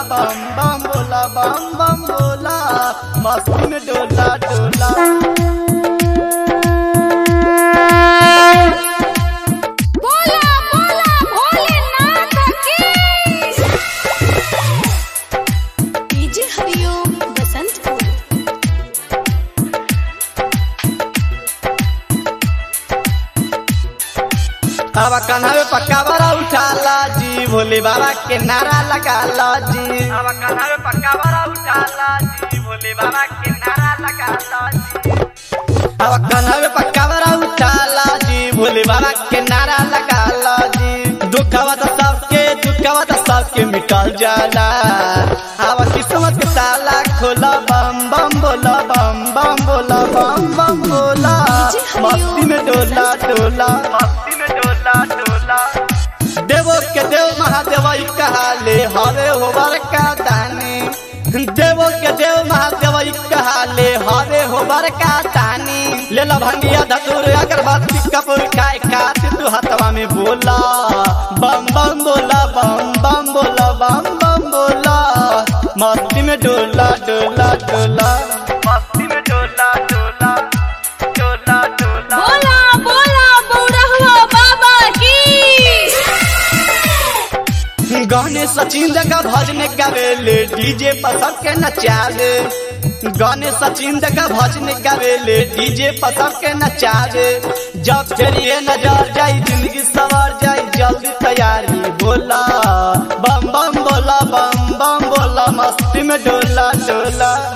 बम बम बोला बम बम बोला मस्ती में डोला डोला बोला बोला भोलेनाथ की डीजे हरिओम बसंतपुर अब कन्हवे पक्का बड़ा उठाला जी भोले बाबा के नारा लगाला जी अब कन्हवे पक्का बड़ा उठाला जी भोले बाबा के नारा लगाला जी अब कन्हवे पक्का बड़ा उठाला जी भोले बाबा के नारा लगाला जी दुखवा तो सबके दुखवा तो सबके मिटल जाला अब किस्मत के ताला खोला बम बम बोला बम बम बोला बम बम बोला मस्ती में डोला डोला मस्ती में डोला डोला देवो के देव महादेव ई कहाले हरे होबर का दानी देवो के देव महादेव ई कहाले हरे होबर का दानी ले ला भंगिया धतूर अगरबत्ती कपूर खाए खाती तू हथवा में बोला बम बम बोला बम बम बोला बम बम बोला मस्ती में डोला डोला डोला मस्ती में डोला डोला डोला डोला बोला बोला बौरहुआ बाबा की गाने सचिन जगह भजन गावेले डीजे पर सबके नचावे गाने सचिन जगह भजन गावेले डीजे पर सबके नचावे जब चलिए नजर जाई जिंदगी सवर जाई जल्दी तैयारी बोला बम बम बोला बम बम बोला मस्ती में डोला डोला